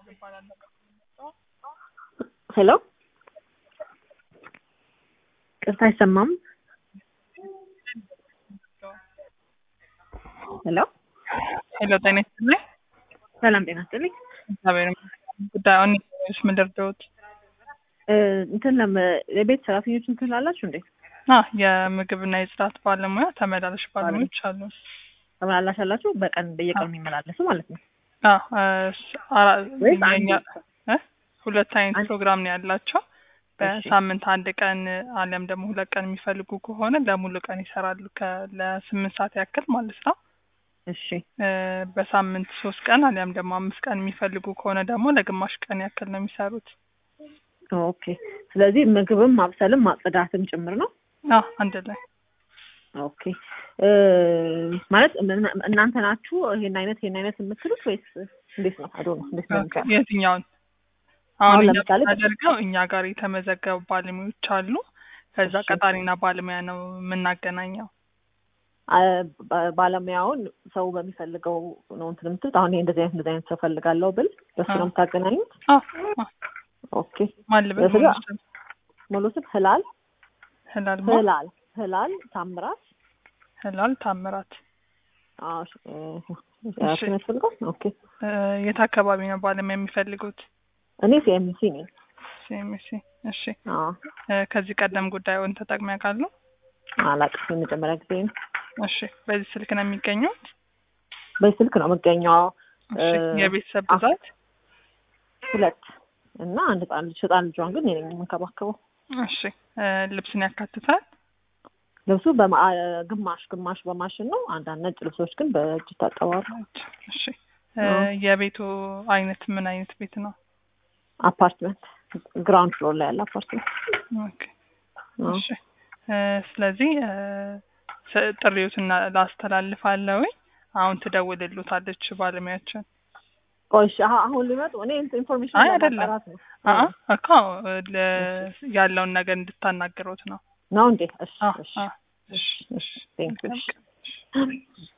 ሄሎ ቅርታ አይሰማም። ሄሎ ሄሎ ጤና ይስጥልኝ። ሰላም ጤና ይስጥልኝ። እግዚአብሔር ይመስገን። ጉዳዩን ሽ ምንደርደውት እንትን ለም የቤት ሰራተኞች እንትን ላላችሁ እንዴ? አ የምግብና የጽዳት ባለሙያ ተመላላሽ ባለሙያዎች አሉ። ተመላላሽ አላችሁ? በቀን በየቀኑ የሚመላለሱ ማለት ነው። አ ስ- አራ- ወይስ አንድ የኛ- ብቻ? እ? ሁለት አይነት አንድ- ፕሮግራም ነው ያላቸው። በሳምንት አንድ ቀን አሊያም ደግሞ ሁለት ቀን የሚፈልጉ ከሆነ ለሙሉ ቀን ይሰራሉ ከ- ለስምንት ሰዓት ያክል ማለት ነው። እሺ እ፣ በሳምንት ሶስት ቀን አሊያም ደግሞ አምስት ቀን የሚፈልጉ ከሆነ ደግሞ ለግማሽ ቀን ያክል ነው የሚሰሩት። ኦኬ። ስለዚህ ምግብም ማብሰልም ማጽዳትም ጭምር ነው። አ አንድ ላይ ኦኬ እ፣ ማለት እነ- እናንተ ናችሁ ይሄን አይነት ይሄን አይነት የምትሉት ወይስ እንዴት ነው? አዶ ነው እንዴት ነው የሚባለው? የትኛውን አሁን አሁን እኛ ለምሳሌ የምናደርገው እኛ ጋር የተመዘገቡ ባለሙያዎች አሉ። ከዛ እሺ። ቀጣሪና ባለሙያ ነው የምናገናኘው። አ- ባ- ባለሙያውን ሰው በሚፈልገው ነው እንትን የምትሉት። አሁን ይሄ እንደዚህ አይነት እንደዚህ አይነት ሰው ፈልጋለሁ ብል በሱ ነው አዎ። የምታገናኙት? አ አ ኦኬ ማን ልበል? በስጋ- ሙሉ ስም? ሙሉ ስም ህላል ህላል ማ ህላል ህላል ታምራት ህላል ታምራት። አዎ እሺ፣ እ፣ እሺ። እሱ ነው ያስፈልገው። ኦኬ እ፣ የት አካባቢ ነው ባለሙያ የሚፈልጉት? እኔ ሲኤምሲ ነኝ። ሲኤምሲ። እሺ። አዎ እ፣ ከዚህ ቀደም ጉዳዩን ተጠቅመው ያውቃሉ? አላውቅም፣ የመጀመሪያ ጊዜ ነው። እሺ። በዚህ ስልክ ነው የሚገኙት? በስልክ ነው የምገኘው። እሺ። እ፣ የቤተሰብ አ- ብዛት? ሁለት እና አንድ ህጻን ልጅ ህጻን ልጇን ግን እኔ ነኝ የምንከባከበው። እሺ። እ፣ ልብስን ያካትታል? ልብሱ በማ- ግማሽ ግማሽ በማሽን ነው። አንዳንድ ነጭ ልብሶች ግን በእጅ ይታጠባሉ። እሺ። እ፣ አዎ። የቤቱ አይነት ምን አይነት ቤት ነው? አፓርትመንት ግራውንድ ፍሎር ላይ ያለ አፓርትመንት። ኦኬ። አዎ። እሺ እ፣ ስለዚህ እ፣ ስ- ጥሪዎትን ላስተላልፋለሁኝ። አሁን ትደውልሉታለች ባለሙያችን። ቆይ እሺ፣ አሁ- አሁን ሊመጡ እኔ ኢንፎርሜሽን አይ አይደለም። ለማጣራት ነው አአ እኮ ለ- ያለውን ነገር እንድታናግሩት ነው። ነው እንዴ? እሺ አ እሺ አ እሺ እሺ ቴንክ ዩ። እሺ